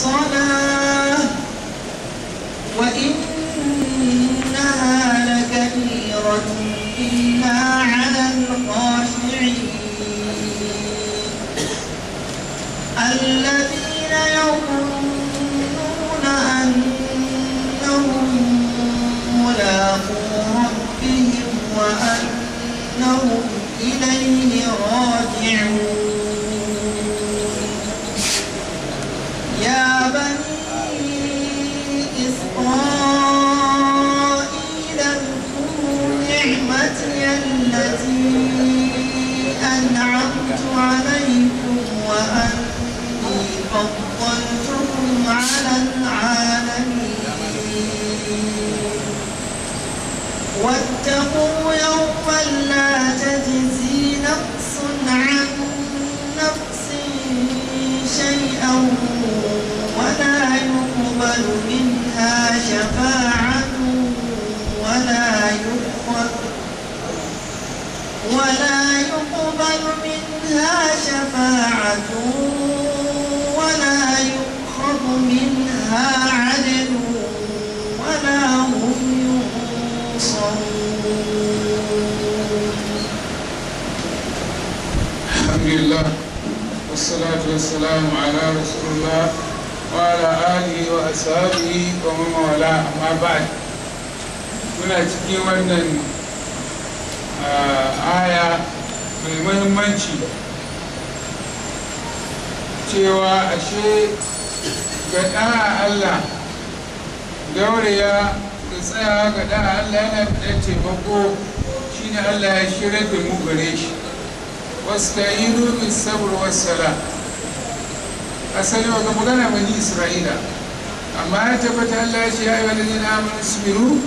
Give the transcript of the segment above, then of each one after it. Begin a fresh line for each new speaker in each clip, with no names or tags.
الصلاة وإنها لكبيرة إلا على الخاشعين الذين يظنون أنهم ملاقو ربهم وأنهم إليه راجعون يا بني إسرائيل اذكروا نعمتي التي أنعمت عليكم وأني فضلتكم على العالمين واتقوا يوما لا تجزي نفس عن نفس شيئا ولا يقبل منها شفاعة ولا يؤخذ ولا يقبل منها شفاعة ولا يؤخذ منها عدل ولا هم ينصرون
الحمد لله والصلاة والسلام على رسول الله وعلى آله وأصحابه ومن والاه أما بعد muna cikin wannan aya mai muhimmanci cewa ashe ga ɗa'a Allah dauriya da tsayawa ga ɗa'a Allah yana da taimako shine Allah ya shirya da mu gare shi wasta'inu bis sabr was sala asali wa ga magana bani isra'ila amma ya tabbata Allah ya ce ya ayyuhal ladina amanu isbiru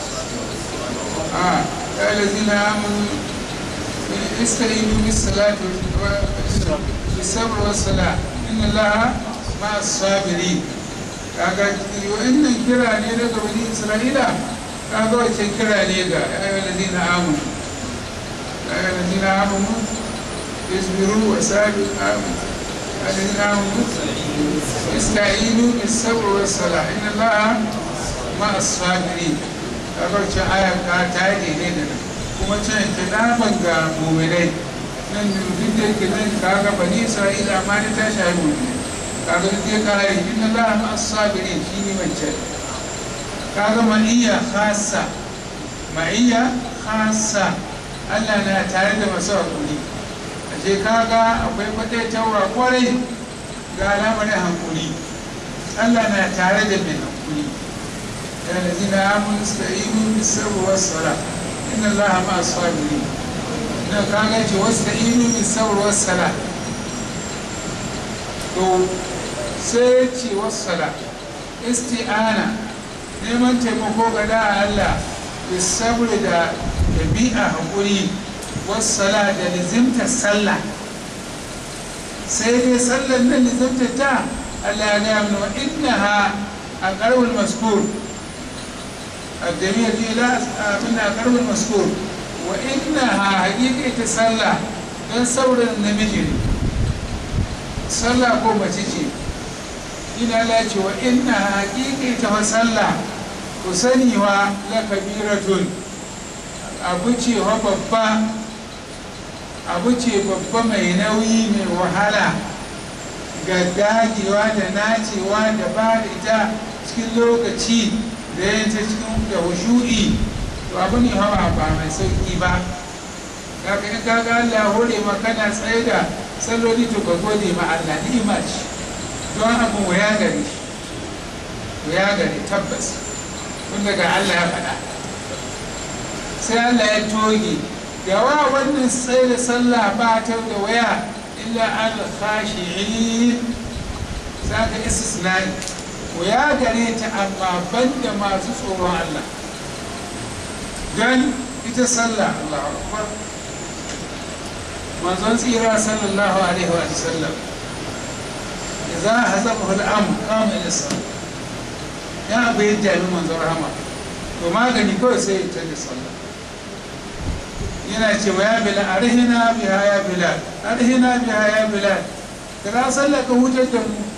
ah ya ayyuhal ladina amanu ista'inu bis salati bis sabr was sala inna Allaha ma'as sabirin kaga wannan kira ne daga bani isra'ila kaga wancan kira ne ga ya ayyuhal ladina amanu ya ayyuhal ladina amanu اصبروا وسابقوا آمنوا الذين آمنوا استعينوا بالصبر والصلاة إن الله مع الصابرين kabar ce aya ka ta yi daidai da nan kuma can ta daban ga muminai nan duk da yake nan ka ga bani isra'ila amma ne ta shahi muminai ka ga duk ya kare inna la ma as-sabirin shi ne wancan ka ga ma'iyya khassa ma'iyya khassa Allah na tare da masu hakuri ashe kaga akwai kwaɗaitarwa kwarai ga alamarin hankuli Allah na tare da mai hankuli ya lazi na amun sta'inu bisabu wassala inna Allah ma asfabiri na kaga ce wasta'inu bisabu wassala to sai ce wassala isti'ana neman taimako ga da Allah bisabu da ɗabi'a hankuli wassala da lizimtar sallah sai dai sallar nan lizimtar ta Allah ya gaya mana innaha a ƙarfin maskur الجميع دي لا منها قرب المذكور وإنها حقيقة sallah don saurin namiji ne sallah ko mace ce ina la ce wa inna haƙiƙa ta sallah ku sani wa la kabiratun abu ce wa babba abu ce babba mai nauyi mai wahala ga dagewa da nacewa da ba da ita cikin lokaci da yanta cikin da hushu'i to abu ne hawa ba mai sauki ba kaga in kaga Allah hore ma kana tsaye da salloli to ka gode ma Allah ni'ima ce don abu waya gare shi waya gare tabbas tun daga Allah ya faɗa sai Allah ya toge gawa wannan tsaye da sallah ba ta da waya illa al khashi'in zaka istisnai waya gare ta amma banda masu tsoron Allah don ita sallah Allah akbar manzon tsira sallallahu alaihi wa sallam idza hazabahu al-amr qama ila salat ya abu yadda ya manzon rahama to magani kawai sai ya tada sallah yana ce wa ya bilal arhina biha ya bilal arhina biha ya bilal kira sallah ka hutar da mu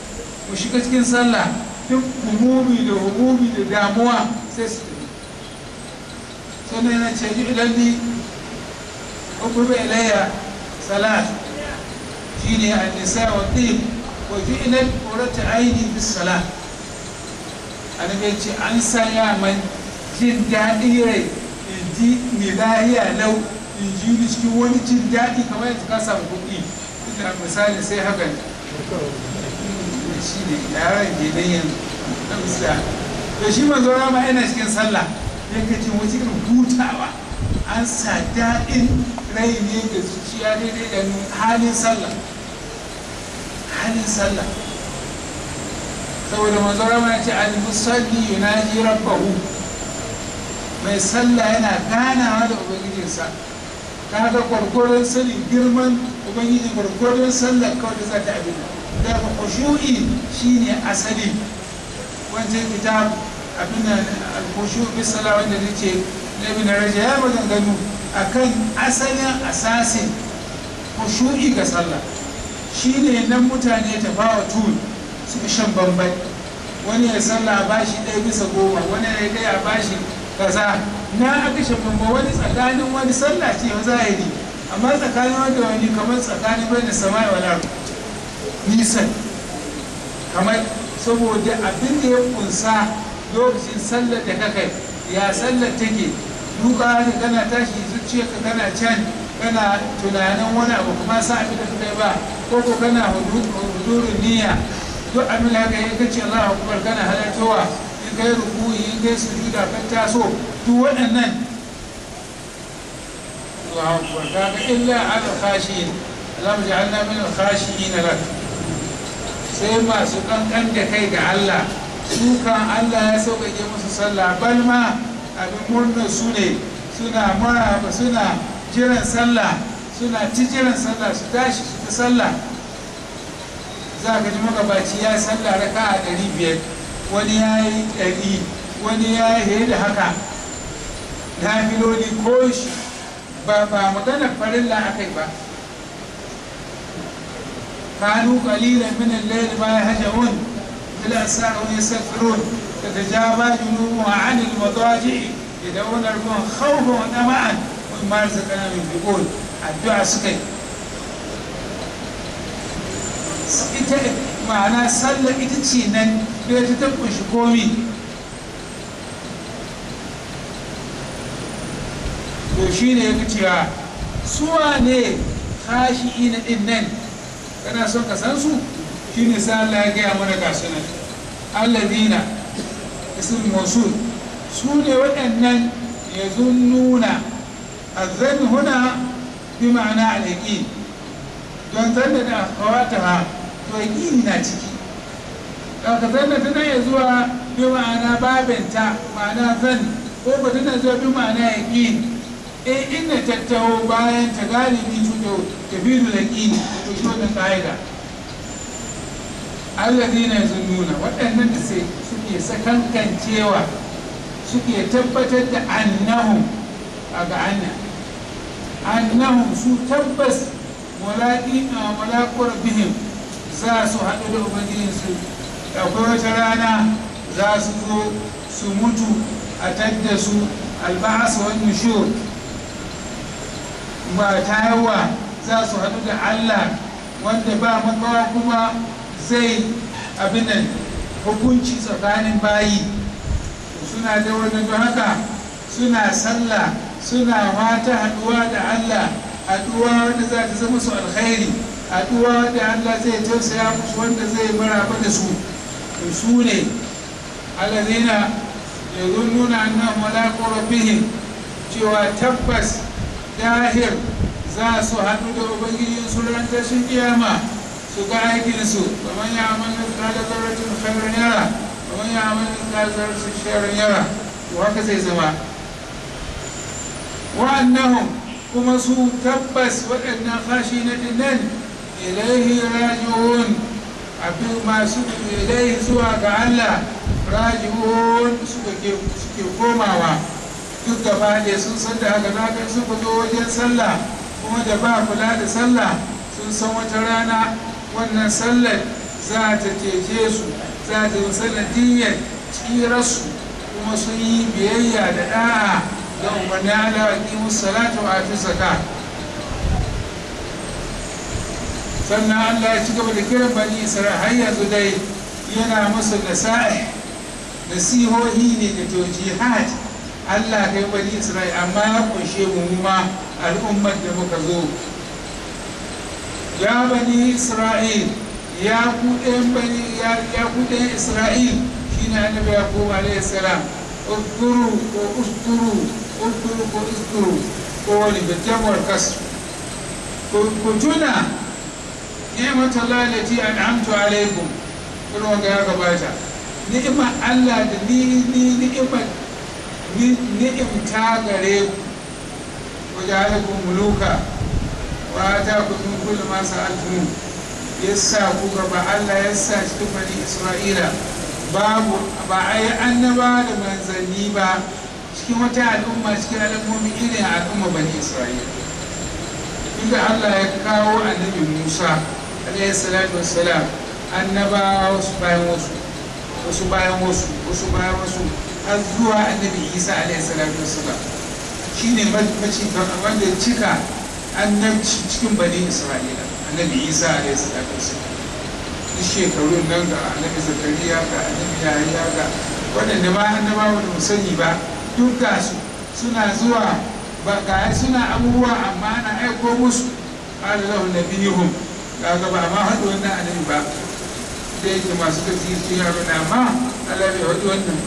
mu shiga cikin sallah duk humumi da humumi da damuwa sai su tafi sannan yana ce ji idan ni hukumi ilayya salat shine an-nisa wa tib wa ju'ilat qurratu aini bis salat annabi ce an sanya man jin daɗi rai in ji mai lahiya lau in ji ni cikin wani jin daɗi kamar yadda ka samu kuɗi ina misali sai haka ne shi ne yaran gidan na misali to shi manzo rama yana cikin sallah yake jin wata irin hutawa an sa daɗin rai ne da zuciya daidai da halin sallah halin sallah saboda manzo rama ya ce al-musalli yunaji rabbahu mai sallah yana ganawa da ubangijinsa kaga gwargwaron sanin girman ubangiji gwargwaron sallah kawai da za ta abin da ba khushu'i shine asali wancan kitab abin da al-khushu' bi salah wanda nace na ibn rajab ya maganganu akan asalin asasin khushu'i ga sallah shine nan mutane tafawatun suka shan bambai wani ya sallah ba shi ɗaya bisa goma wani ya ɗaya a bashi kaza na aka shan bamba wani tsakanin wani sallah ce wa zahiri amma tsakanin wanda wani kamar tsakanin bai da sama'i wala nisan kamar saboda abin da ya kunsa lokacin sallar da ka kai ya sallar take duka da kana tashi zuciyarka kana can kana tunanin wani abu kuma sa abin da kai ba ko ko kana hudurin niyya duk abin da haka in kace Allahu akbar kana halartowa in kai rukuyi in kai sujuda kan taso duk waɗannan Allahu akbar kaga illa ala khashiyin Allahumma ja'alna min al-khashiyin lak sai masu kankan da kai ga Allah su kan Allah ya sauƙaƙe musu sallah bal ma abin murnar su ne suna maraba suna jiran sallah suna ci jiran sallah su tashi su ta sallah za ka ji magabaci ya sallah raka a ɗari biyar wani ya yi ɗari wani ya yi da haka na filoli ko shi ba ba magana farilla akai ba كانوا قليلا من الليل ما يهجعون بالأسار يستغفرون تتجافى جنوبها عن المضاجع يدعون ربهم خوفا وطمعا ومما رزقناهم ينفقون الدعاء سكي ita ma'ana sallar ita ce nan da ta tabbun shi komi to shi ne ya cewa suwa ne kashi ina din nan kana son ka san su shine sai Allah ya gaya mana ga sunan alladina ism mawsul su ne waɗannan yazunnuna azan huna bi ma'ana al-yaqin don zanna da akhawataha to yaqini na ciki daga zanna tana iya zuwa bi ma'ana babinta ma'ana zan ko ba tana zuwa bi ma'ana yaqin eh inda tattaho bayan ta galibi tuto tafidu da ƙini to shi wannan ƙa'ida allazi na nuna waɗannan da sai suke sakankancewa suke tabbatar da annahum a ga anna annahum su tabbas mulaƙi a malakuwar bihim za su haɗu da ubangijinsu akwai wata rana za su zo su mutu a tadda su alba'as wani nushur ba ta yawa za su haɗu da Allah wanda ba makawa kuma zai abinan hukunci tsakanin bayi suna da wani don haka suna sallah suna mata haɗuwa da Allah haɗuwa wanda za ta zama su alkhairi haɗuwa wanda Allah zai tausaya musu wanda zai maraba da su su ne alladhina yazunnuna annahum mulaqu rabbihim cewa tabbas dahir za su haɗu da ubangijin su ran tashin kiyama su ga aikinsu kamar ya amal kada zarratin khairan yara kamar ya amal kada zarratin sharran yara to haka zai zama wa'annahum kuma su tabbas waɗannan kashi na dinnan ilaihi raji'un abin masu ilaihi zuwa ga Allah raji'un suke komawa duk gaba ɗaya sun san da haka na kai suka zo wajen sallah kuma da ba kula da sallah sun san wata rana wannan sallar za ta cece su za ta yi sanadiyyar tsirarsu kuma sun yi biyayya da da'a ga umarni Allah wa kimu salatu wa atu zaka sannan Allah ya ci gaba da kiran bani Isra'il har yanzu dai yana musu nasa'i nasihohi ne da tawjihat Allah kai bani Isra'il amma ya kunshe mu ma al'ummar da muka zo ya bani Isra'il ya ku ɗayan bani ya ku ɗayan Isra'il shine annabi Yaqub alaihi salam اذكروا واذكروا اذكروا واذكروا قولي بالجمع والكسر كنتنا نعمة الله التي أنعمت عليكم كل وقت يا gabata. ni'imar Allah da ni ni ni'imar ni'imta gare ku wajen halakun muluka wa ta ku min kulli ma sa'altum yasa ku gaba Allah yasa cikin bani Isra'ila babu ba a yi annaba da manzanni ba cikin wata al'umma cikin al'ummomi irin al'umma bani Isra'ila inda Allah ya kawo annabi Musa alaihi salatu wassalam annabawa wasu bayan wasu wasu bayan wasu wasu bayan wasu har zuwa annabi isa alaihi salatu wasalam shine mace wanda cika annabci cikin bani isra'ila annabi isa alaihi salatu wasalam duk shekarun nan ga annabi zakariya ga annabi yahaya ga waɗanda ma annabawa da sani ba duk ga su suna zuwa ba ga suna abubuwa amma ana aiko musu qala lahu nabiyuhum kaga ba ma haɗu wannan annabi ba da yake masu gaji su yi abin amma Allah bai waɗi wannan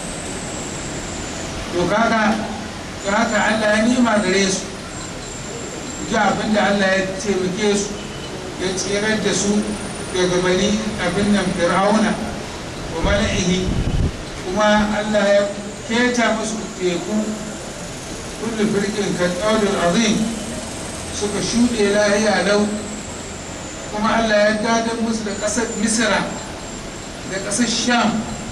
to kaga to haka Allah ya nima gare su ji abin da Allah ya taimake su ya tsirar da su daga bani abin nan fir'auna wa mala'ihi kuma Allah ya keta musu teku kullu firqin kan azim suka shuɗe lahiya lau kuma Allah ya gadar musu da ƙasar misira da ƙasar sham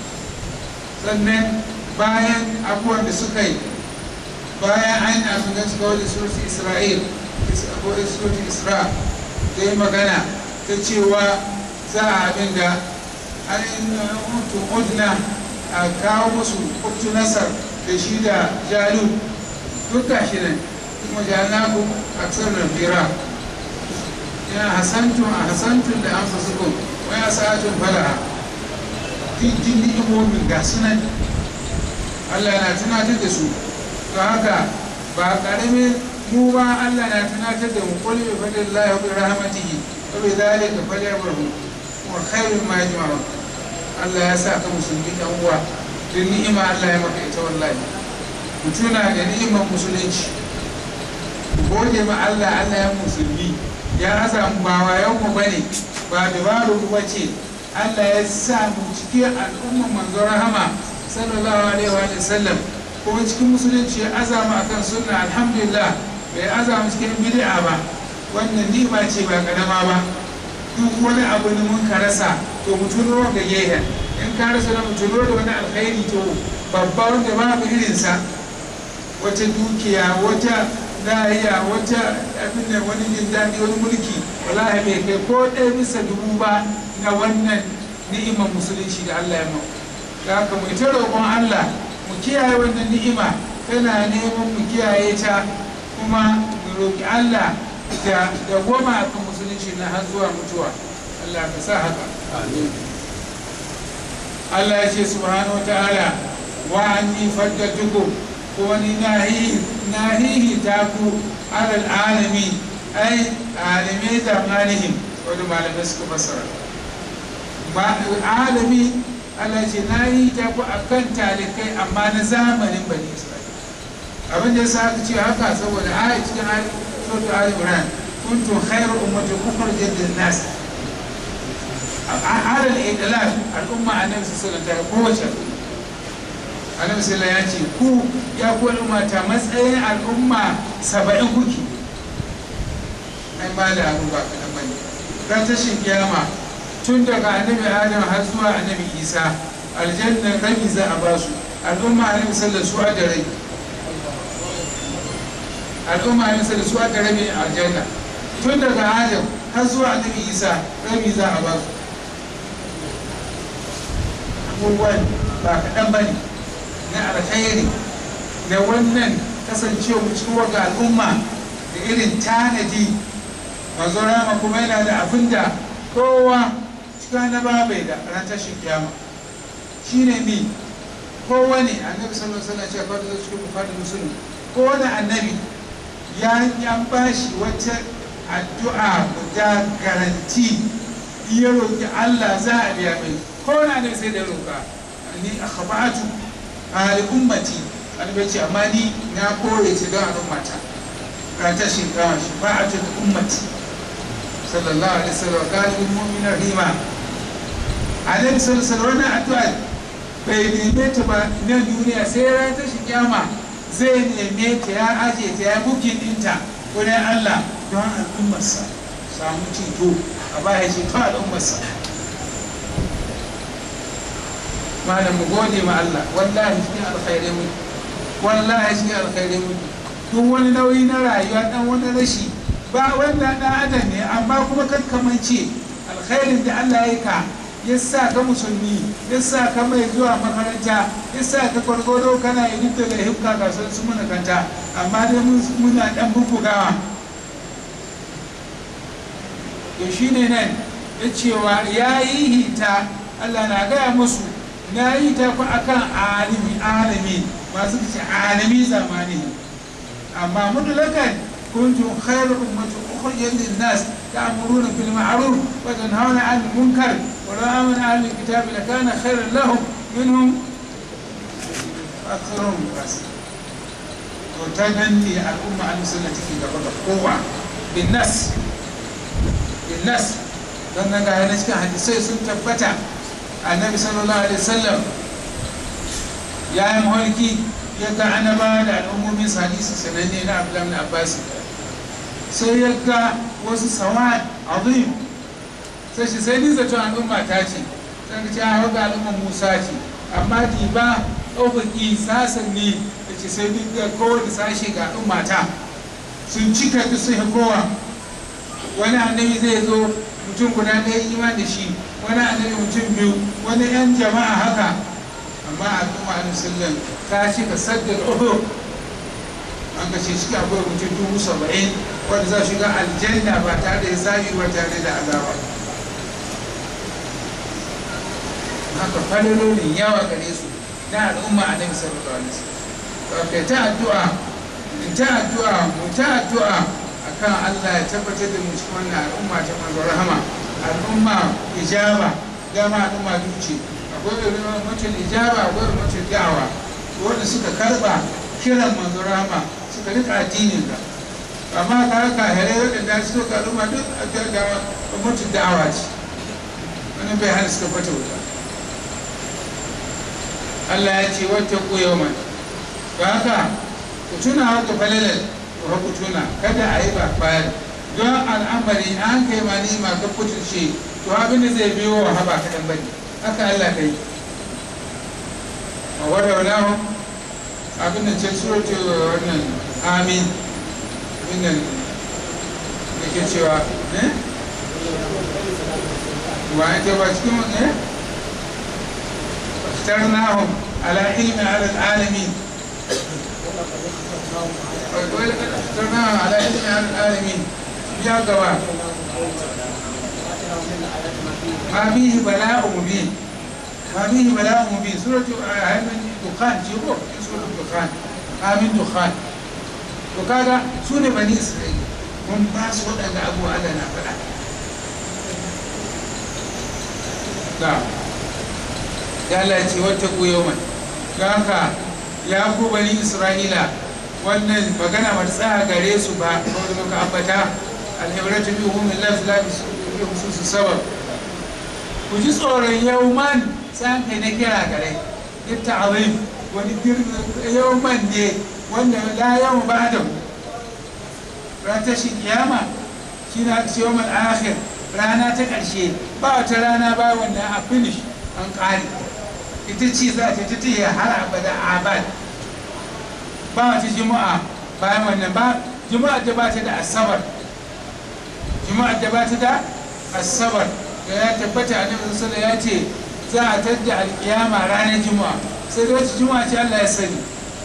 sannan bayan abubuwan da suka yi bayan an abin da suka wani surutun isra'il ko surutun isra ta yi magana ta cewa za a abin da an yi udna a kawo musu uktu nasar da shi da jalut duk gashi nan kuma jalnaku aksar da fira ya hasantun a hasantun da an fasukun wai a sa'atun fala'a jin ni'imomin ga sunan Allah na tunatar da su to haka ba karamin mu ba Allah na tunatar da mu qul bi fadlillahi wa bi rahmatihi wa bi dhalika falyafrahu wa khairun ma yajma'un Allah ya sa ka musulmi dan uwa don ni'ima Allah ya maka ita wallahi ku tuna da ni'imar musulunci ku gode ma Allah Allah ya musulmi ya aza mu ba wayan mu bane ba dabaru mu bace Allah ya sa mu cikin al'ummar manzo rahama sallallahu alaihi wa sallam kuma cikin musulunci ya aza mu akan sunna alhamdulillah bai aza mu cikin bid'a ba wannan ni'ima ce ba karama ba duk wani abu ne mun ka rasa to mu tuno ga gehen in ka rasa da mu tuno da wani alkhairi to babba wanda babu irinsa wata dukiya wata lahiya wata abin da wani jin daɗi wani mulki wallahi bai kai ko ɗaya bisa dubu ba na wannan ni'imar musulunci da Allah ya mau da haka mu ita roƙon Allah mu kiyaye wannan ni'ima tana neman mu kiyaye ta kuma mu roƙi Allah da da goma akan musulunci na har zuwa mutuwa Allah ka sa haka Allah ya ce subhanahu wa ta'ala wa anni faddatukum ko ni nahihi ta ku alal alami ai alimai zamanihim wani malamai suka fasara alami Allah ce na yi ta ku a kan talikai amma na zamanin bani isra'ila abin da ya sa aka ce haka saboda a cikin sautu ali imran kuntum khairu ummatin ukhrijat lin-nas alal idlal al'umma annabi sallallahu alaihi wasallam kowace al'umma annabi sallallahu ya ce ku ya ku al'umma ta matsayin al'umma saba'in kuki ai ba da abu ba kaɗan bane ran tashin kiyama tun daga annabi adam har zuwa annabi isa aljanna rabi za a ba su al'umma annabi sallallahu su da rai al'umma annabi sallallahu su da rabi aljanna tun daga adam har zuwa annabi isa rabi za a ba su abubuwan ba kaɗan ba ne na alkhairi da wannan kasancewa cikin waga al'umma da irin tanadi mazo rama kuma yana da abin da kowa cikin na bai da ran tashin kiyama shine ni kowane annabi sallallahu alaihi wasallam ce kwata cikin bukhari muslim kowane annabi ya ya bashi wata addu'a guda garanti ya roki Allah za a biya mai kowane annabi sai da roka ni akhbatu ali ummati annabi ce amma ni na kore ta don al'ummata ran tashin kiyama shafa'atu ummati sallallahu alaihi wasallam galibin mu'minar rima annabi sallallahu alaihi wasallam wannan addu'a bai neme ta ba na duniya sai ran ta shi kyama zai neme ta ya aje ta ya bukin dinta wurin Allah don al'ummarsa samu ceto a baya ceto al'ummarsa malam mu gode ma Allah wallahi shi alkhairai mu wallahi shi alkhairai mu duk wani nauyi na rayuwa dan wani rashi ba wanda dan adam ne amma kuma kakkamance alkhairin da Allah ya ka ya sa ka musulmi ya sa ka mai zuwa makaranta ya sa ka gwargwado kana yi duk daga hifka kasuwar su muna kanta amma dai muna dan bubbugawa to shi ne nan ya cewa ya yi hita Allah na gaya musu na yi ta ku akan alimi alimi masu ce alimi zamani amma mutlakan kuntum khairu ummatin ukhrijat lin-nas ta'muruna bil ma'ruf wa tanhauna 'anil munkar ولو آمن أهل الكتاب لكان خيرا لهم منهم أكثرهم فاسقين وتنني الأمة عن سنة في قبل قوة بالناس بالناس don nan ga cikin hadisai sun tabbata annabi sallallahu alaihi wasallam ya yi maholki ya ga annaba da al'ummomin hadisi sananne na abdullahi abbas sai ya ga wasu sawad azim sai shi sai ni zaton al'umma ta ce sai ka ce a hau al'umma musa ce amma di ba ɗaukaki sasan ne da ce sai duk da kowane sashe ga al'umma ta sun cika duk sun kowa wani annabi zai zo mutum guda ɗaya iman da shi wani annabi mutum biyu wani yan jama'a haka amma al'umma a musulun ta cika saddar oho an kashe shi akwai mutum dubu saba'in wanda za shiga aljanna ba tare da zabi ba tare da azaba haka falolin yawa gare su na al'umma a nabi sallallahu alaihi wasallam kai ta addu'a in ta addu'a mu ta addu'a akan Allah ya tabbatar da mu cikin wannan al'umma ta manzo rahama al'umma ijaba dama al'umma duce akwai mutum ijaba akwai mutum da'awa wanda suka karba kiran manzo rahama suka rika addinin ka amma ka haka here waɗanda suka ga al'umma duk mutum da'awa ce wani bai hana suka fata wuta Allah ya ce wata ku yawman ba haka ku tuna haka falalar ku ku tuna kada a yi ba bayan don al'amari an kai ma ni ma ka kuturce to abin da zai biyo wa haba kaɗan bane haka Allah kai a wadda wadawa abin da ce suratu wannan amin abin da da ke cewa eh wa ake ba cikin eh اخترناهم على علم على العالمين ولقد اخترناهم على علم على العالمين يا جواب ما فيه بلاء مبين ما فيه بلاء مبين سورة دخان جيبو سورة دخان آمين دخان وكذا سورة بني إسرائيل mun ba su waɗanda abu Allah na faɗa. ya Allah ce wata ku yau mai don haka ya ku bani isra'ila wannan magana ba tsaya gare su ba kawai da muka ambata alhibratu bi umin lafi lafi su su sabab ku ji tsoron yauman san kai na kira gare ita azim wani yauman ne wanda la yau ba da ran tashi kiyama shi na yawmal akhir rana ta ƙarshe ba wata rana ba wanda a finish an ƙare ita ce za ta ta tiya har abada abad ba wata juma'a bayan wannan ba juma'a da ba ta da asabar juma'a da ba ta da asabar da ya tabbata a nan sallallahu ya ce za a tadda alkiyama ranar juma'a sai da wacce juma'a ce Allah ya sani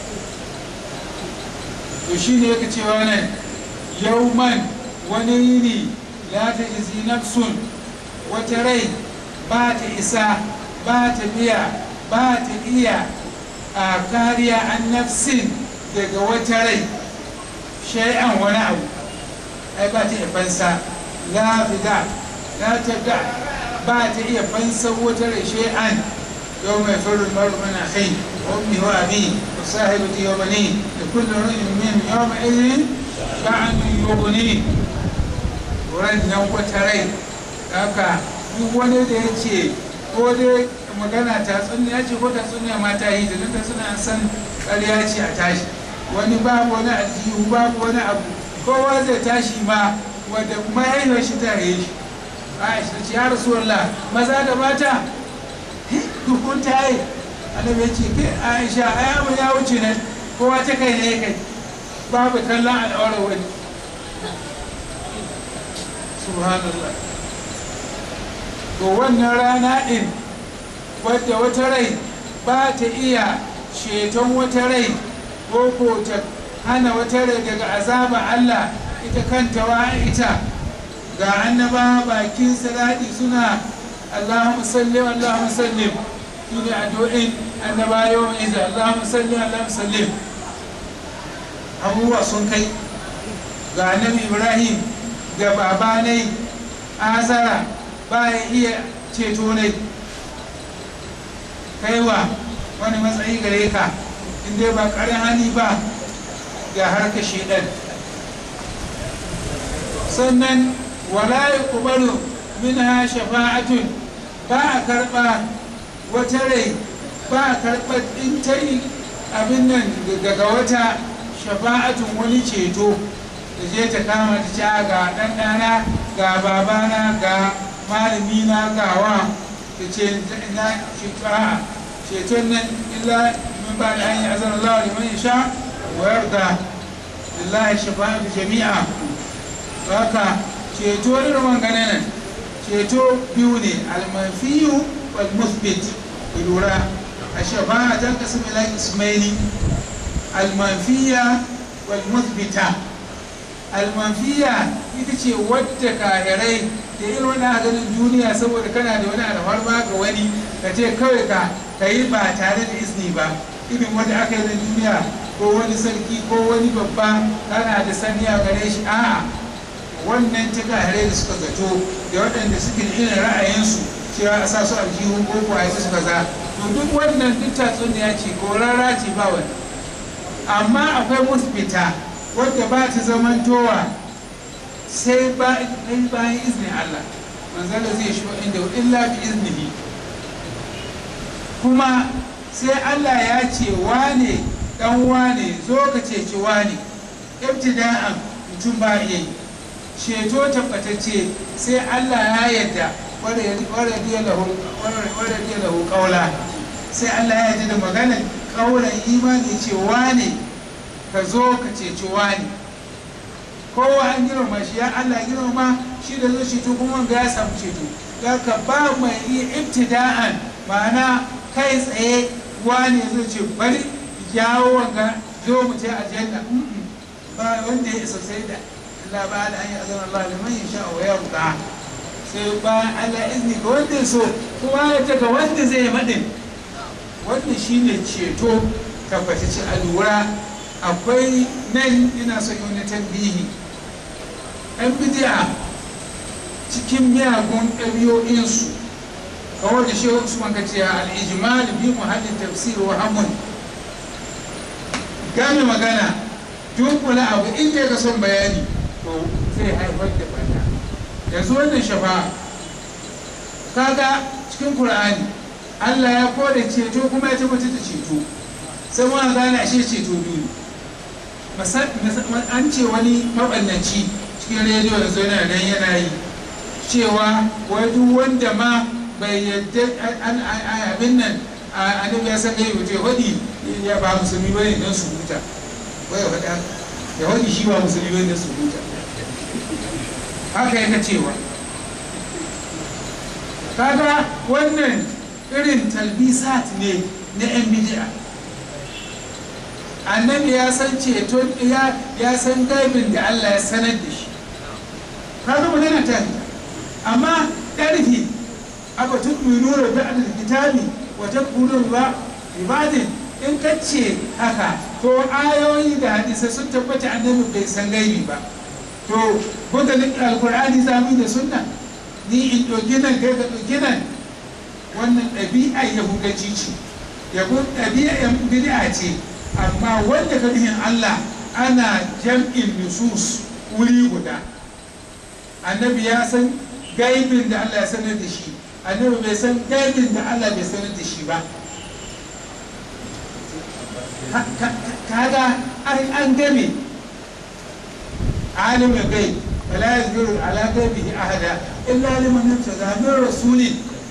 to shi ne yake cewa nan yauman wani yini la ta izi nafsun wata rai ba ta isa ba ta biya ba ta iya a kariya an nafsin daga wata rai shay'an wani abu ai ba ta iya fansa la fida la ta da ba ta iya fansa wata rai shay'an yau mai farin maru mana kai wa ummi wa abi wa sahibati wa bani da kullu ra'in min yawma idhin ba'an yughni wannan wata rai haka duk wani da ya ce ko dai magana ta tsunniya ce ko ta tsunniya ma ta yi da nan ta suna san ƙarya ce a tashi wani babu wani aljihu babu wani abu kowa zai tashi ma wadda mahaifiyar shi ta yi shi aisha ce ya rasu wallah maza da mata dukun ta yi annabi ya ce ke aisha ai abu ya wuce nan kowa ta kai ne kai babu kallon al'aurar wani subhanallah to wannan rana ɗin wadda wata rai ba ta iya ceton wata rai ko ko ta hana wata rai daga azaba Allah ita kanta wa ita ga annaba bakin salati suna Allahumma salli Allahumma sallim shine addu'in annaba yawan iza Allahumma salli Allahumma sallim abubuwa sun kai ga annabi Ibrahim ga babanai azara ba ya iya ceto ne kaiwa wani matsayi gare ka inda ba ƙarin hali ba ga harka shaidan sannan wala ya kubaru min ha shafa'atun ba a karɓa wata rai ba a karɓa in ta yi abin nan daga wata shafa'atun wani ceto da je ta kama ta ci ga ɗanɗana ga babana ga malami na gawa ta ce na shekara ceton nan illa min ba da hanyar azan Allah liman ya sha wa yarda lillahi shafa'atu jami'a haka ceto irin wangane nan ceto biyu ne almanfiyu wal musbit lura a shafa'a ta kasu ila ismaili almanfiya wal musbita almanfiya ita ce wadda kahirai da irin wani ganin duniya saboda kana da wani alfarma ga wani ka ce kawai ka ka yi ba tare da izini ba irin wanda aka yi na duniya ko wani sarki ko wani babba kana da sani a gare shi a'a wannan ta kahirai da suka zato da waɗanda suke da irin ra'ayinsu cewa a sa su aljihun ko ko a yi su kaza to duk wannan duk tatsuniya ce ko rara ce ba wani amma akwai musbita wadda ba ta zamantowa sai bayan izinin Allah manzala zai shi inda illa bi iznihi kuma sai Allah ya ce wane dan wane zo ka ceci wane ibtida'an mutum ba iya yi ceto tabbatacce sai Allah ya yarda wadda diya lahu kaula sai Allah ya yarda da maganar kaulan imani ce wane ka zo ka ceci wane kowa an girma shi ya Allah girma shi da zo ceto kuma wanga ya samu ceto ya ka ba mai iya ibtida'an ma'ana kai tsaye wane zai ce bari jawo wanga zo mu ce aljanna ba wanda ya isa sai da Allah ba da an yi azan Allah liman ya sha wa yarda sai bayan Allah izini ga wanda ya so kuma ya ta ga wanda zai maɗin wannan shine ceto tabbatacce a lura akwai nan ina son yi wani tambihi yan bidiya cikin miyagun ɗabi'o'insu kawai da shehu usman ka ce al-ijmal bi muhallin tafsir wa hamun gane magana dunkula abu in ka son bayani to zai haifar da bata yanzu wannan shafa kaga cikin qur'ani Allah ya kore ceto kuma ya tabbatar da ceto sai mu gane ashe ceto biyu an ce wani maɓannaci cikin rediyo yanzu yana nan yana yi cewa wai duk wanda ma bai yadda abin nan annabi ya san gaibu to hudi ya ba musulmi bane dan su huta wai faɗa ya hudi shi ba musulmi bane dan su huta haka yake cewa kaga wannan irin talbisat ne na 'yan bidi'a annabi ya san ceton ya ya san gaibin da Allah ya sanar da shi kaga magana ta fita amma ƙarfi aba tu'minuna ba'd al-kitabi wa takfuruna ba ibadin in kace haka to ayoyi da hadisai sun tabbata annabi bai san gaibi ba to buga alqur'ani zamu da sunna ni in ɗauki nan kai ka ɗauki nan wannan ɗabi'a yahudanci ce yabo ɗabi'a yan bid'a ce amma wanda ka bihin Allah ana jam'in nusus wuri guda annabi ya san gaibin da Allah ya sanar da shi annabi bai san gaibin da Allah bai sanar da shi ba kaga an game alimin gaib فلا يذكر على غيبه احدا الا لمن ارتضى من رسول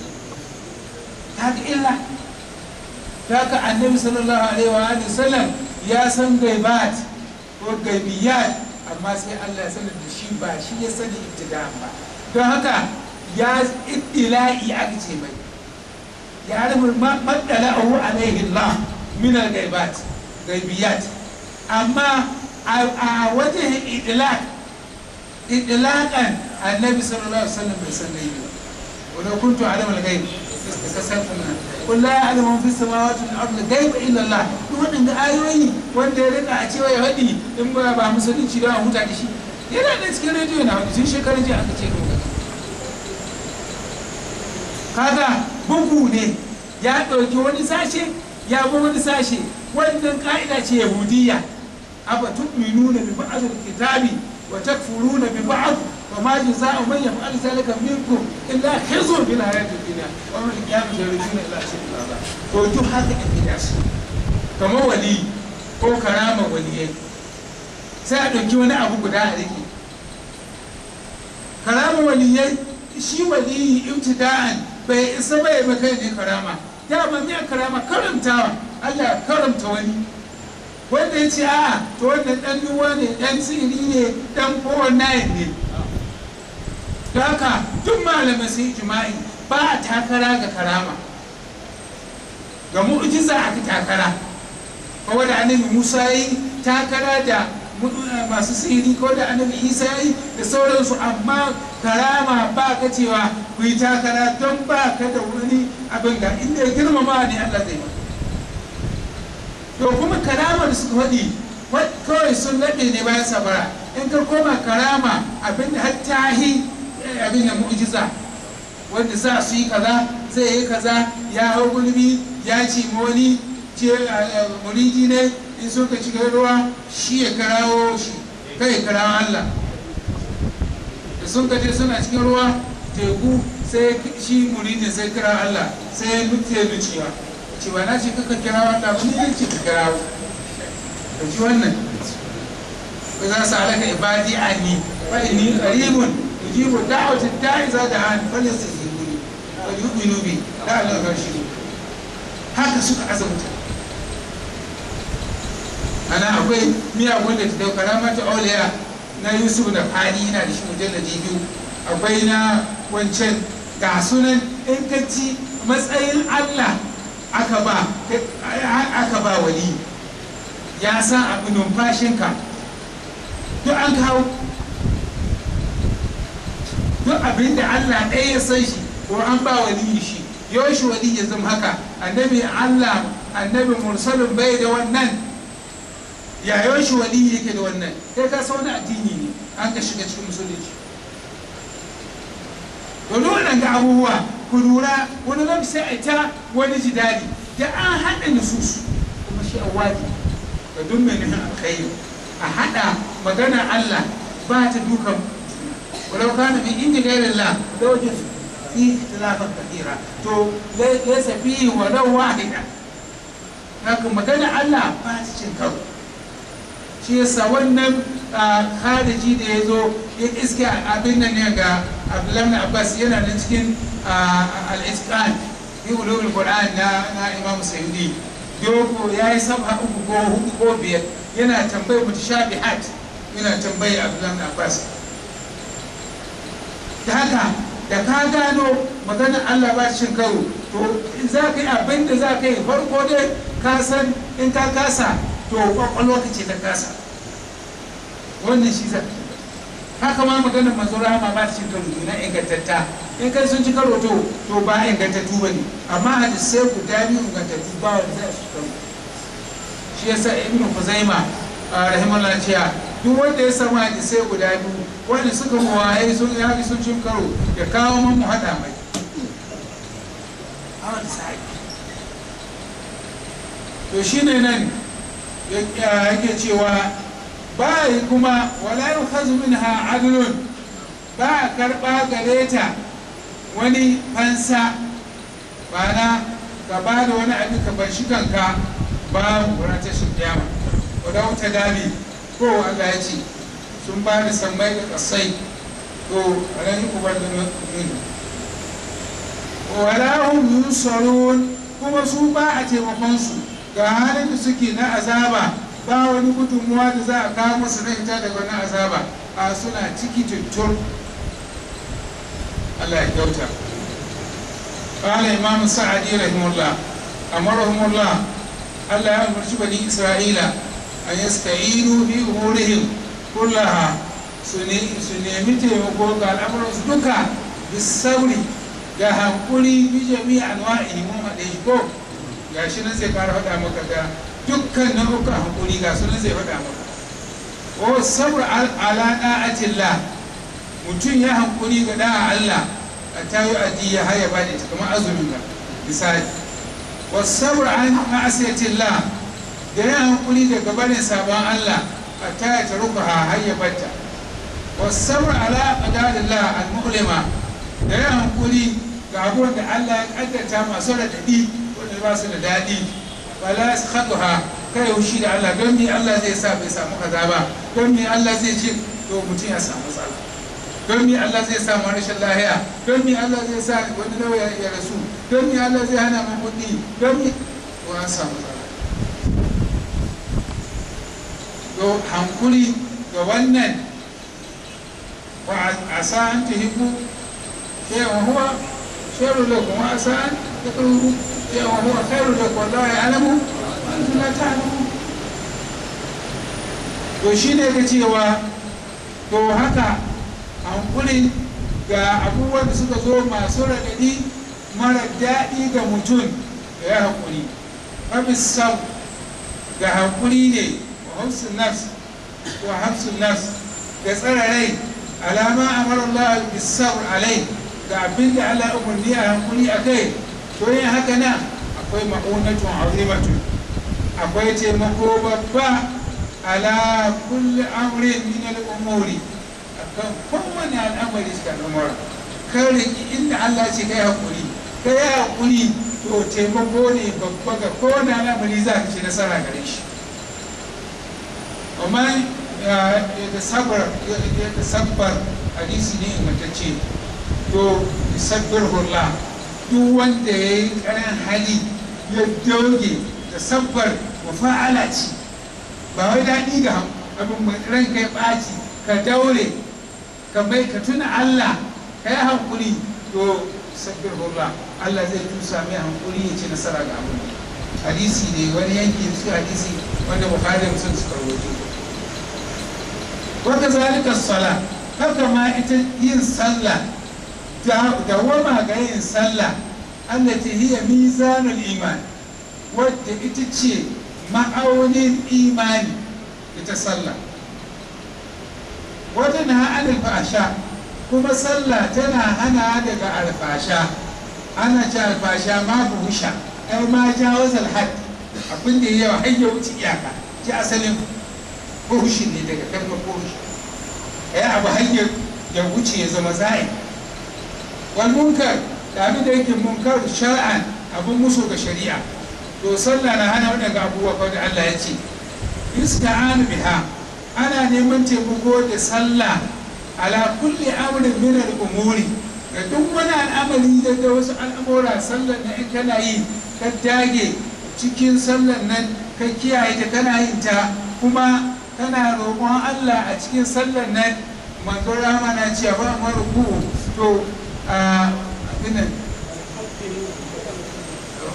هذا الا haka annabi sallallahu alaihi wa alihi sallam ya san gaibat ko gaibiyat amma sai Allah ya sanar da shi ba shi ya sani ibtida'an ba don haka ya ittila'i aka ce mai ya rubu maddala'ahu alaihi Allah min al-gaibat gaibiyat amma a wajen idlaq idlaqan annabi sallallahu alaihi wasallam bai san gaibi ba ولو كنت اعلم الغيب لاستكثرت منها قل لا يعلم من في السماوات والارض الغيب الا الله duk waɗanda ayoyi wanda ya rika a cewa ya faɗi in ba ba musulunci da huta da shi yana da cikin rediyo na wani tun shekarun jiya aka ce doka kaga bugu ne ya ɗauki wani sashe ya bi wani sashe wannan ka'ida ce yahudiyya afa tu'minuna bi ba'd kitabi wa takfuruna bi ba'd وما جزاء من يفعل ذلك منكم الا خزي في الحياه الدنيا ويوم القيامه يردون الى اشد العذاب to duk haka in gida su kamar wali ko karama waliyai sai a ɗauki wani abu guda a rike karama waliyai shi waliyi ibtida'an bai isa bai ba kai ne karama dama me karama karamtawa Allah karamta wani wanda ya ce a'a to wannan dan duwa ne dan siri ne dan kowanne ne da haka duk malamai sun jima'i ba a takara ga karama ga mu'jiza a takara kawai da annabi musa yi takara da masu sihiri ko da annabi isa yi da sauransu amma karama ba ka cewa ku yi takara don ba ka da wani abin ga inda ya girmama ne allah zai to kuma karama da suka faɗi kawai sun laɓe ne bayan sabara in ka koma karama abin da har tahi abin da mu'jiza wanda za su yi kaza zai yi kaza ya hau gulbi ya ci wani ce muriji ne in so ka cikin ruwa shi ya karawo shi kai karawo Allah da sun ka je suna cikin ruwa teku sai shi muridi sai kira Allah sai ya nuke nuciwa cewa na ce kaka kirawo Allah ba ne ce ka kirawo ka ji wannan ba za su alaka ibadi anni fa inni qaribun يجيب دعوة الداعي إذا دعان فليستجيبوا لي وليؤمنوا بي لعلهم يرشدون haka suka azamta ana akwai miyagun da ta dauka rama ta auliya na yusuf da fani yana da shi mujalladi biyu akwai na wancan ga sunan in ka ci matsayin allah aka ba aka ba wali ya san abu numfashinka duk an kawo duk abin da Allah ɗaya ya san shi ko an ba wali shi yaushe wali ya zama haka annabi Allah annabi mursalin bai da wannan ya yaushe wali yake da wannan kai ka san wani addini ne an ka shiga cikin musulunci to wannan ga abubuwa ku lura wani lokaci sai a ta wani jidali da an haɗa nususu kuma shi awadi ga duk mai nufin alkhairi a haɗa magana Allah ba ta dukan ولو كان من عند غير الله لوجد فيه اختلافا كثيرا تو ليس فيه ولو واحدة لكن مكان الله ba ta cin karo shi yasa wannan khariji da ya zo ya iske abin nan ne ga Abdullahi Abbas yana nan cikin al-Itqan fi ulumul Qur'an na na Imam Sayyidi yoko yayi sabha uku ko hudu ko biyar yana tambayar mutashabihat yana tambayar Abdullahi Abbas da haka da ka gano maganar Allah ba cin karo to in za ka yi abin da za ka yi farko dai ka san in ka kasa to kwakwalwa ka ce ta kasa wannan shi za haka ma maganar manzo rahama ba ta cin karo na ingantatta in kai sun ci karo to to ba ingantattu ba ne amma hadisai guda biyu ingantattu ba wanda za su karo shi yasa ibnu kuzaima rahimahullah cewa duk wanda ya samu hadisai guda biyu wanda suka mawaye sun yi sun cin karo ya kawo man mu haɗa mai to shi ne nan yake cewa ba yi kuma wala yi hazu min ha adlun ba a karɓa gare ta wani fansa ba na ka ba da wani abin ka bar shi kanka ba wurin tashin kiyama wadda wuta dami ko Allah ya ce sun ba da sammai da kasai to ran ubar da min wala hum yusarun kuma su ba a taimakon su ga halin da suke na azaba ba wani gudunmuwa da za a kawo musu na ita daga wani azaba a suna ciki tuttur Allah ya kyauta قال إمام السعدي رحمه الله أمرهم الله ألا يأمر بني إسرائيل أن يستعينوا في أمورهم كلها سنيمي تيمكو قال أمر duka بالصبر ga hankuri bi jami'a anwa'ihi mun haɗe shi ko ga shi nan zai fara faɗa maka ga dukkan nau'ukan hankuri ga su nan zai faɗa maka wa sabr ala da'atillah mutum ya hankuri ga da'a Allah a tayi aji ya haya ba da kamar azumin ga misali wa sabr an ma'asiyatillah da ya hankuri daga barin sabon Allah a taya ta ruka hayya batta wa sabr ala qadarillah al-mu'lima da ya hankuri ga abubuwan da Allah ya kaddata masu raɗaɗi wanda ba su da daɗi wala su haɗuha kai haushi da Allah don me Allah zai sa bai samu kaza ba don me Allah zai ce to mutum ya samu matsala don me Allah zai sa rashin lahiya don me Allah zai sa wani lauya ya rasu don me Allah zai hana mu kuɗi don me to an samu matsala to hankuri ga wannan wa asa an tuhibbu شيء وهو شر لكم وعسى أن تكرهوا شيء وهو خير لكم والله يعلم وأنتم لا تعلمون to shi ne ga cewa to haka hankuli ga abubuwan da suka zo masu raɗaɗi mara daɗi ga mutum da ya hankuli mabisau ga hankuli ne wa hafsun nafs wa hafsun nafs ga tsara rai alama amara Allah bisabr alai ga abin da Allah umarni a hankuli a kai to yin haka nan akwai ma'unatun azimatun akwai taimako babba ala kulli amrin min al-umuri akan kowane al'amari cikin al'amura kan riki inda Allah ce kai hakuri kai hakuri to taimako ne babba ga kowane al'amari za ka ci nasara gare shi amma ya sabbar ya sabbar hadisi ne ingantacce to sabbir hula duk wanda ya yi karan hali ya doge da sabbar mafa'ala ce ba wai daɗi ga abin ran kai ɓaci ka daure ka mai ka tuna Allah ka yi hankuri to sabbir hula Allah zai tusa mai hankuri ya ci nasara ga abin hadisi ne wani yanki su hadisi wanda bukhari da musulun suka rawaito wata zalika sala haka ma ita yin sallah dawama ga yin sallah allati hiya mizanul iman wadda ita ce ma'aunin imani ita sallah wata na anil fasha kuma sallah tana hana daga alfasha ana ce alfasha ma buhusha ai ma jawazal had abin da yawa har ya wuce iyaka ji asalin buhushi ne daga kalmar buhushi ai abu har ya wuce ya zama za'i wal munkar da abin da yake munkar shar'an abin musu ga shari'a to sallah na hana waɗanda abubuwa kawai da Allah ya ce yusta'anu biha ana neman taimako da sallah ala kulli amrin min al-umuri ga duk wani al'amari da wasu al'amura sallar na in kana yi ka dage cikin sallar nan ka kiyaye ta kana yin ta kuma kana roƙon Allah a cikin sallar nan manzo rama na cewa ba maruku to a abinan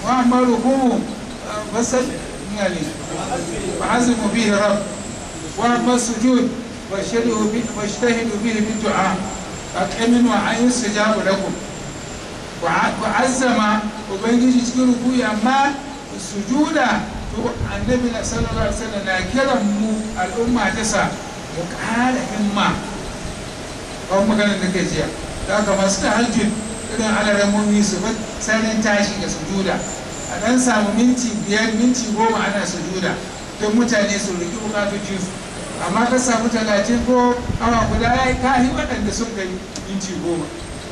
wa amma ruku'u fasal yani fa'azimu bihi rabb wa amma sujud washhadu bi washtahidu bihi bi du'a aqiminu wa ayin sujabu lakum wa azzama ubangiji cikin ruku'i amma sujuda to annabi na sallallahu alaihi wasallam na kiran mu al'umma ta sa mu ƙara himma kawai maganar da kai jiya da haka masu da hajjin irin alaramomi su bi sanin tashi da sujuda a ɗan samu minti biyar minti goma ana sujuda don mutane su riki bukatocin su amma ka samu talatin ko awa guda ya yi kahi waɗanda sun kai minti goma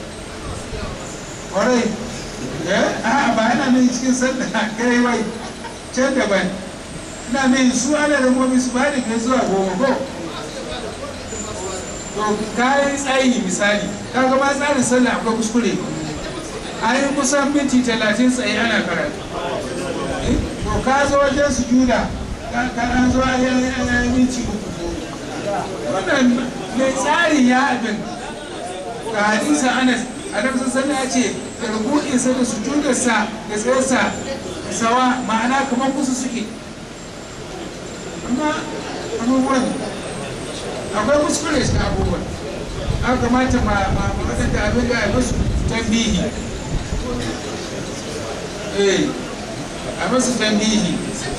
ƙwarai a ba yana nan cikin sallah kai wai can daban ina mai su alaramomi su ba da kai zuwa goma ko to kayan tsayi misali kaga ma tsarin sallah akwai kuskure an yi kusan minti talatin tsaye ana karatu to ka zo wajen su juda ka an zo a yi minti uku wannan mai tsari ya abin ga hadisa anas adam sun sani ya ce da rubu'insa da sujudarsa da tsayarsa sawa ma'ana kamar kusa suke amma abubuwan akwai kuskure shi abubuwan an kamata ma waɗanda abin da a musu tambihi eh a musu tambihi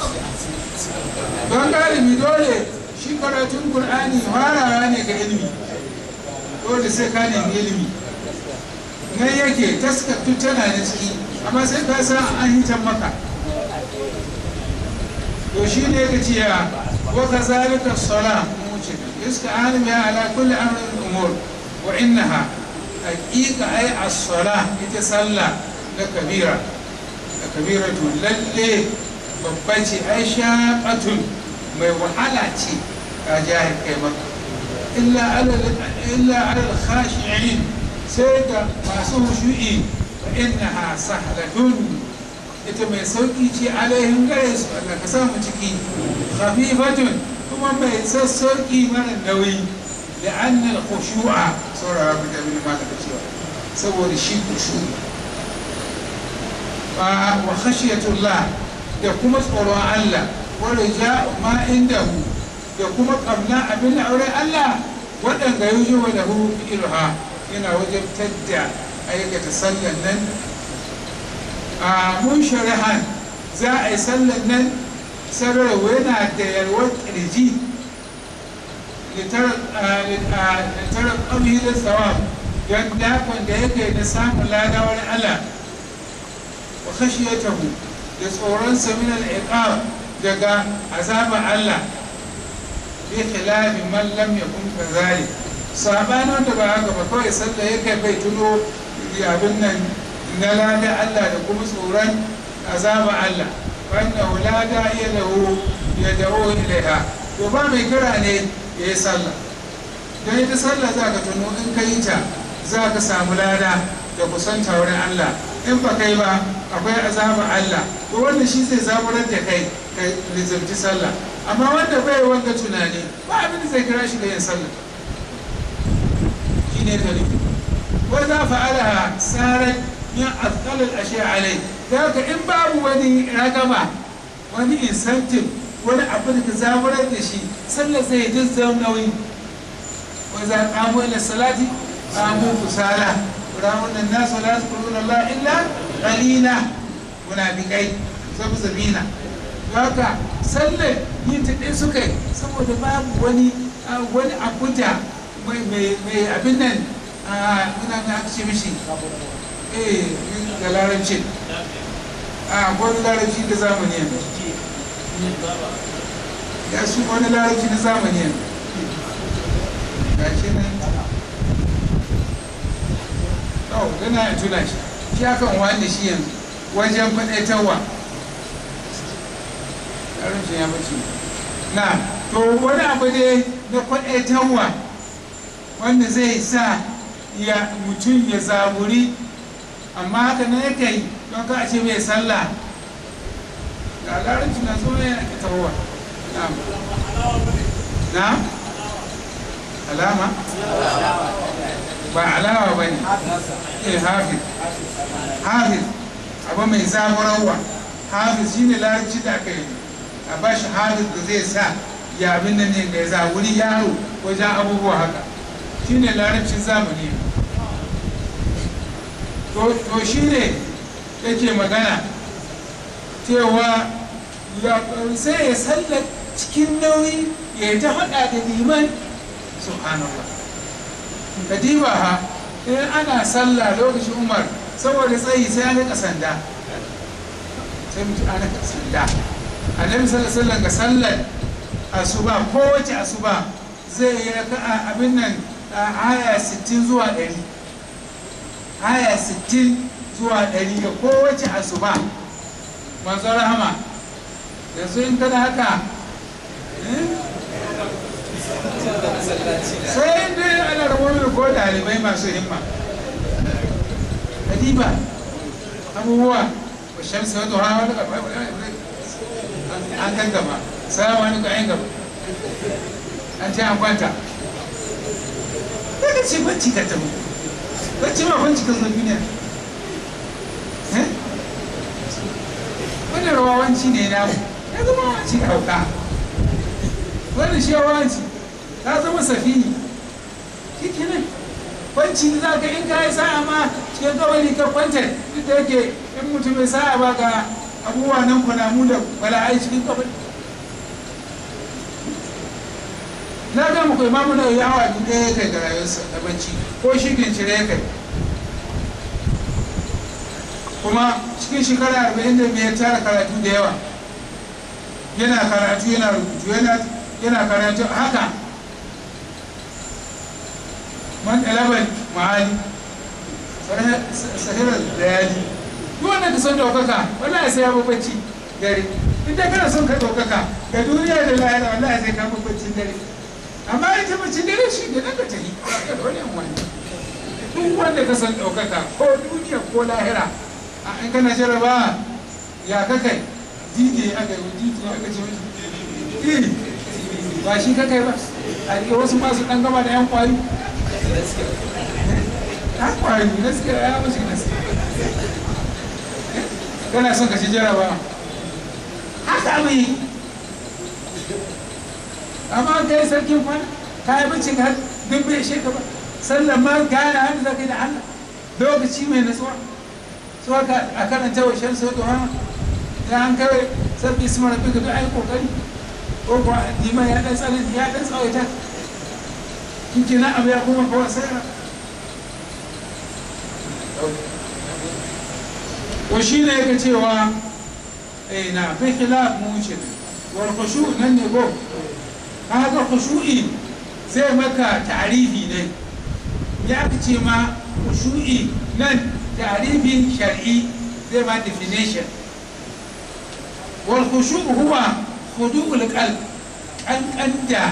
don galibi dole shi karatun Kur'ani farawa ne ga ilimi dole sai ka nemi ilimi nan yake taskattu tana da ciki amma sai ka san an hitan maka to shi ne ka ce ya wa kazalika salam يستعان بها على كل أمر من الأمور وإنها حقيقة أي الصلاة يتصلى لكبيرة لكبيرة للي babbace ai shaƙatun mai wahala ce a jihar kai maka illa alal khashi'in sai ga masu hushu'i fa innaha sahlatun ita mai sauki ce alaihin gare su Allah ka samu ciki khafifatun kuma mai sassauki mara nauyi da annal khushu'a saurara ku da bin malaka cewa saboda shi khushu wa khashiyatullah da kuma tsoron Allah wa rija ma indahu da kuma kamna abin auren Allah waɗanda yuji wa lahu fi'luha yana wajabtar da aikata sallan nan a mun shari'an za a yi sallan nan sarrafa yana da yalwar ƙirji littarar ƙamhi da tsawon don dakon da yake da samun ladawar Allah wa khashiyatahu da tsoronsa min al daga azabar Allah bi khilafi man lam yakun kazalik sabanin wanda ba haka ba kawai sallah yake bai tuno abin nan na lada Allah da kuma tsoron azaba Allah wannan la da'iya lahu ya da'u ilaiha to ba mai kira ne ya yi sallah don ita sallah za ka tuno in ka yi ta za ka samu lada da kusanta wurin Allah in ba kai ba akwai azaba Allah to wanda shi zai zaburar da kai ka lizarci sallah amma wanda bai wanga tunani ba abin da zai kira shi da yin sallah shi ne tarihi wa za fa'alaha sarat min azqalil ashiya alai da haka in babu wani ragama wani incentive wani abu da ka zaburar da shi sallar zai jin zan nauyi wa za qamu ila salati qamu kusala ramun nan nasu la yadhkuruna Allah illa qalila munafiqai sabu zabina haka sallar yin ta ɗaya suka yi saboda babu wani wani abu da mai abin nan muna ga aka ce mishi eh da larabci a wani larabci da zamani yanzu ya su wani larabci da zamani yanzu ga shi nan oh gana ya tuna shi shi akan wani shi yanzu wajen faɗaitarwa larabci ya bace na to wani abu dai na faɗaitarwa wanda zai sa ya mutum ya zaburi amma haka na yake yi don ka a ce mai sallah ga larabci na zo ne ake tawowa na alama ba alawa ba ne eh hafiz hafiz abu mai zaburarwa hafiz shine larabci da aka yi a ba shi hafiz da zai sa ya abin nan ne ga zaburi yaro wajen abubuwa haka shine larabcin zamani to shine yake magana cewa sai ya sallar cikin nauyi ya yi ta haɗa da liman subhanallah kadiba ha in ana sallah lokacin umar saboda tsayi sai an rika sanda sai mutu an rika sanda annabi sallallahu alaihi ga sallar asuba kowace asuba zai yi raka'a abin nan aya 60 zuwa 100 aya 60 zuwa 100 ga kowace asuba manzo rahama yanzu in kada haka sai dai ana rabuwa ko ɗalibai masu himma kadiba abubuwa wa shamsu wa duha wani an kan gaba salamu wani ga yan gaba an ce an kwanta daga ce bacci ka tabu bacci ma kwanci ka zo duniya wani rawawanci ne na ya zama wanci ka hauka wani shi yawanci ta zama safini shi kenan kwanci za ka in ka yi sa'a ma cikin kawai ka kwanta duk da yake in mutum bai sa'a ba ga abubuwa nan kwanamu da bala'ai cikin kawai na ga muku imamu na yi awa biyu ɗaya kai ga rayuwarsa da bacci ko shi cire kai kuma cikin shekara arba'in da biyar tara karatu da yawa yana karatu yana rubutu yana karatu haka man ɗalaban ma'ali sahirar layali duk wanda ka son ɗaukaka wallahi sai ya bacci dare in dai kana son ka ɗaukaka ga duniya da lahira wallahi sai ka baccin dare amma ita baccin dare shi da nan ka tafi ba da wani wani duk wanda ka son ɗaukaka ko duniya ko lahira a in kana jaraba ya kakai dj aka yi dj aka ce wani ba shi kakai ba a rike wasu masu ɗan gama da yan kwari yan kwari gaskiya ya mashi gaskiya kana son ka ci jaraba haka mai amma kai sarkin kwana ka yi bacci ka duk bai ishe ka ba sallan ma gane hannu za ka yi da Allah lokaci mai natsuwa su haka a karanta wa shan sau da ya an kawai sabbi su mara duka duk ai kokari ko kuwa liman ya dan tsanani ya dan tsawaita kike na abu ya kuma kawai sai wa shi ne yake cewa eh na fi khilaf mu wuce wal khushu nan ne go kaga khushu'i zai maka ta'rifi ne ya ce ma khushu'i nan ta'rifin shar'i zai ma definition wal khushu' huwa khudu'ul qalb an kanta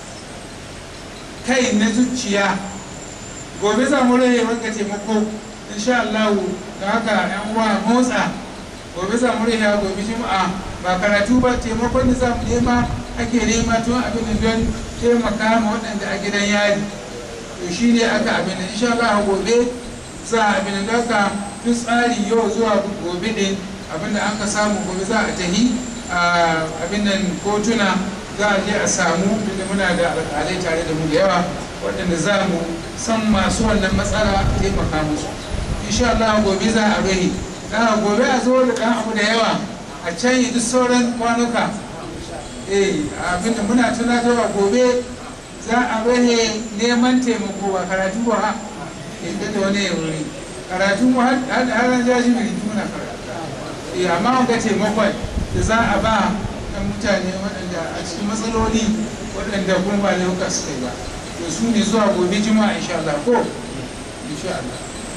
kai na zuciya gobe za mu rage maka taimako insha Allah da haka yan uwa motsa gobe za mu rage gobe juma'a ba karatu ba taimakon da za mu nema ake nema tun abin da don taimaka ma waɗanda a gidan yari to shi ne aka abin da insha Allah gobe za a abin da ka duk tsari yau zuwa gobe ɗin abin da an ka samu gobe za a tahi abin nan kotuna za a je a samu da muna da alƙalai tare da mu da yawa waɗanda za mu san masu wannan matsala a taimaka musu insha Allah gobe za a rahi da gobe a zo da ɗan abu da yawa a can yi duk sauran kwanuka eh abinda muna tunatarwa gobe za a rahe neman taimako ba karatu ba ha inda da wani wuri karatu mu har har jaji mai muna karatu eh amma wanga taimakon da za a ba ɗan mutane waɗanda a cikin matsaloli waɗanda kuma ba lauka suka yi ba to su ne zuwa gobe juma'a insha Allah ko insha Allah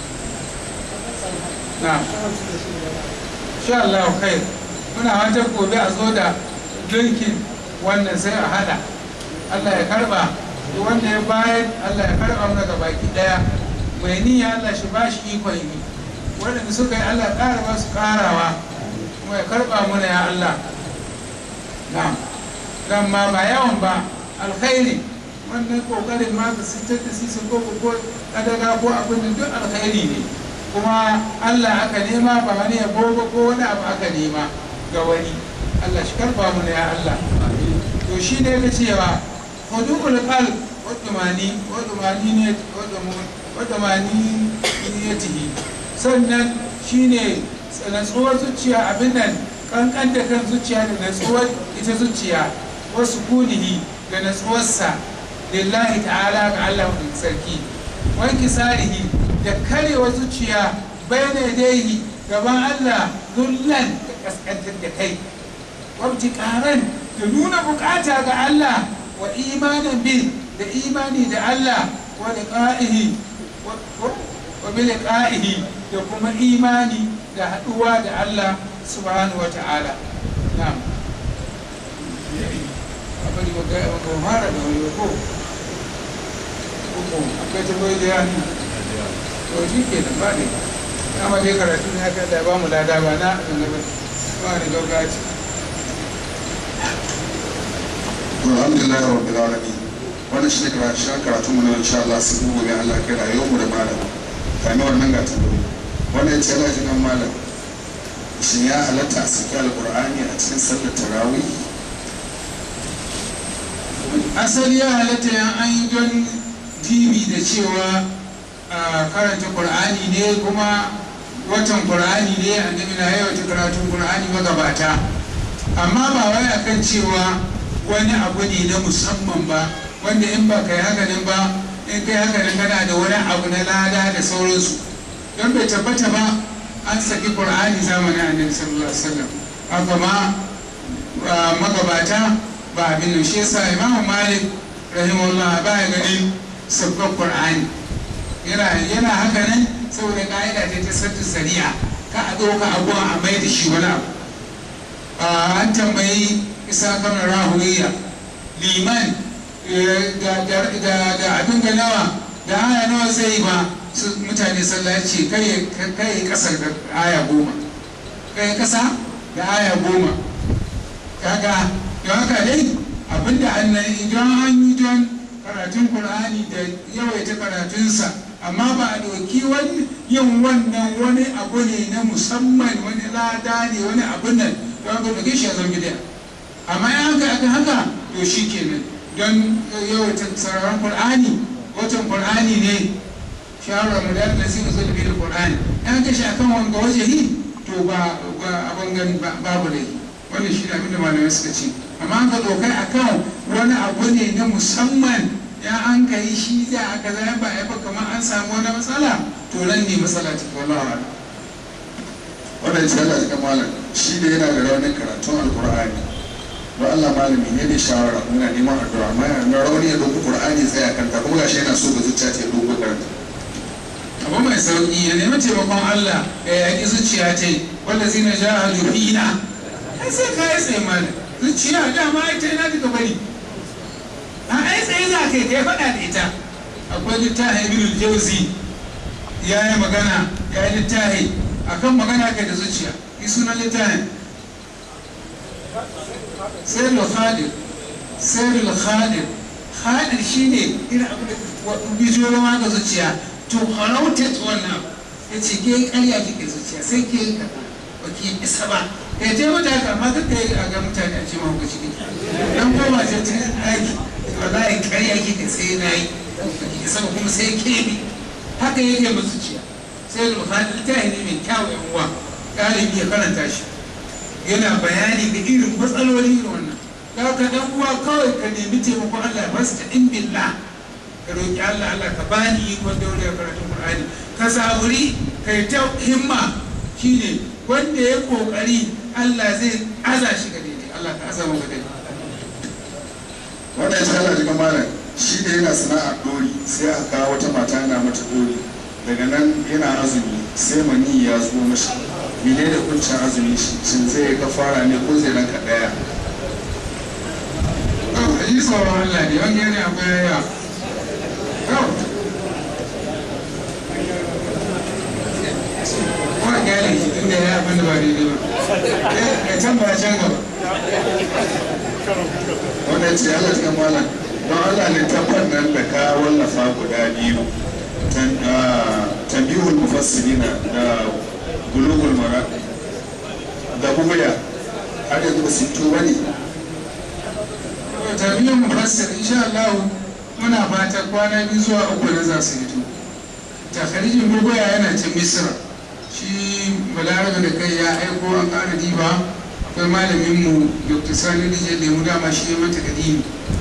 na insha Allah khair muna wata gobe a zo da linkin wannan sai a hada Allah ya karba wanda ya bayar Allah ya karba mana ga baki daya mai niyya Allah shi ba shi ikon yi waɗanda suka yi Allah ƙara ba su ƙarawa kuma ya karba mana ya Allah na dan ma ba yawan ba alkhairi wannan kokarin ma da sitar da sisi ko ko kadaga ko abin da duk alkhairi ne kuma Allah aka nema ba wani yabo ba ko wani abu aka nema ga wani Allah shi karba mu ya Allah to shi ne ka cewa hudul qalb wa dumani wa dumani ne wa dumani ne tihi sannan shine natsuwar zuciya abin nan kankan da kan zuciya da natsuwar ita zuciya wasu kunihi da natsuwarsa lillahi ta'ala ga Allah mai sarki wanki sarihi da karewa zuciya bayan daihi gaban Allah zullan da kaskantar da kai wabti karan da nuna bukata ga Allah wa imanin bin da imani da Allah wa liqa'ihi wa bi liqa'ihi da kuma imani da haduwa da Allah subhanahu wa ta'ala na'am abin da ga ga fara da wani ko ko akwai tambayoyi da yana to shi ke nan ba ne kama dai karatu ne haka da ba mu lada ba na annabi ba ni gaugaci
alhamdulillah rabbil alamin wannan shi ne karatun karatu mu na insha Allah sai gobe Allah kai rayuwar mu da malam kame wannan ga tambayoyi wannan ya ce Allah ji nan malam shin ya halatta a saki alqur'ani a cikin sallar tarawih
asali ya halatta yan an yi don dibi da cewa karanta qur'ani ne kuma watan qur'ani ne annabi na yawaita karatun qur'ani magabata amma ba wai akan cewa wani abu ne na musamman ba wanda in ba kai haka nan ba in kai haka nan kana da wani abu na lada da sauransu don bai tabbata ba an saki qur'ani zamanin annabi sallallahu alaihi wasallam haka ma magabata ba abin nan shi yasa imamu malik rahimahullah ba ya ganin sabbin qur'ani yana yana haka nan saboda ka'ida ta ta sadda sari'a ka a ɗauka abuwa a mai da shi wani abu an tambayi isa kan rahuriya liman da abin ga nawa da aya nawa zai ba su mutane sallah ce kai kasar da aya goma kai kasa da aya goma kaga don haka dai abinda annan idan an yi don karatun qur'ani da yawaita karatunsa amma ba a ɗauki wani yin wannan wani abu ne na musamman wani lada ne wani abun nan don ka ɗauke shi a zan gida amma ya haka aka haka to shi kenan don yawaita sauraron qur'ani watan qur'ani ne shawarar mu da Allah sai zo da bil qur'ani an kashi akan wanga wajehi to ba abin gani babu laifi wannan shi ne abin da malamai suka ce amma ka dokai akan wani abu ne na musamman ya an ka yi shi za a kaza ba ya ba kamar an samu wani matsala to nan ne matsala ta wallahi ala
wannan ce Allah ya malam shi da yana da raunin karatun alqur'ani don Allah malami ne da shawara muna neman addu'a amma na rauni ya dauki qur'ani tsaya kanta kuma gashi yana so ga zuciya ta dauko karanta
abu mai sauki ya nemi taimakon Allah ya yaƙi zuciya ta wanda zina jahadu fina ai sai ka yi tsaye mana zuciya dama ita ina daga bari a ai tsaye za ka yi kai faɗa da ita akwai littafi ibn jauzi ya yi magana ya yi littafi akan magana kai da zuciya yi sunan littafin sayyidul khadir sayyidul khadir khadir shine irin abu da bijiyo ma ga zuciya to harautar wannan ya ce ke karya kike zuciya sai ke yi kaza ba ki isa ba kai je mata haka amma duk da a ga mutane a ce mahu ciki dan koma ce cikin aiki wallahi karya kike sai na yi ba ki isa ba kuma sai ke bi haka yake ba zuciya sai al-bukhari littafi ne mai kyau yan uwa ɗalibi ya karanta shi yana bayani ga irin matsaloli irin wannan da ka dan uwa kawai ka nemi taimakon Allah basta in billah ka roƙi Allah Allah ka bani ikon daure a karatun Qur'ani ka saburi ka yi ta himma shine wanda ya kokari Allah zai aza shi ga daidai Allah ka aza mu ga daidai
wannan shi Allah jikin malam shi da yana sana'ar dori sai aka kawo wata mata yana mata dori daga nan yana azumi sai mani ya zo mashi mene da kuncin azumi shi shin zai ga fara ne ko zai ranka daya
a yi tsoron Allah ne wani yana akwai yawa yau ko a gyara shi tun da ya abin da ba daidai ba ya can ba can gaba
wannan ce Allah jikin malam don Allah ne tabbar nan da ka wallafa guda biyu tambihul mufassirina da bulugul maraqi da buguya har yanzu ba su fito ba ne
tarbiyyar mufassir insha Allah muna fata kwana biyu zuwa uku na za su fito takarijin bugoya yana can misira shi balarabe da kai ya aiko an ƙara diba akwai malamin mu dr sani dije lemu dama shi ya mata kadimi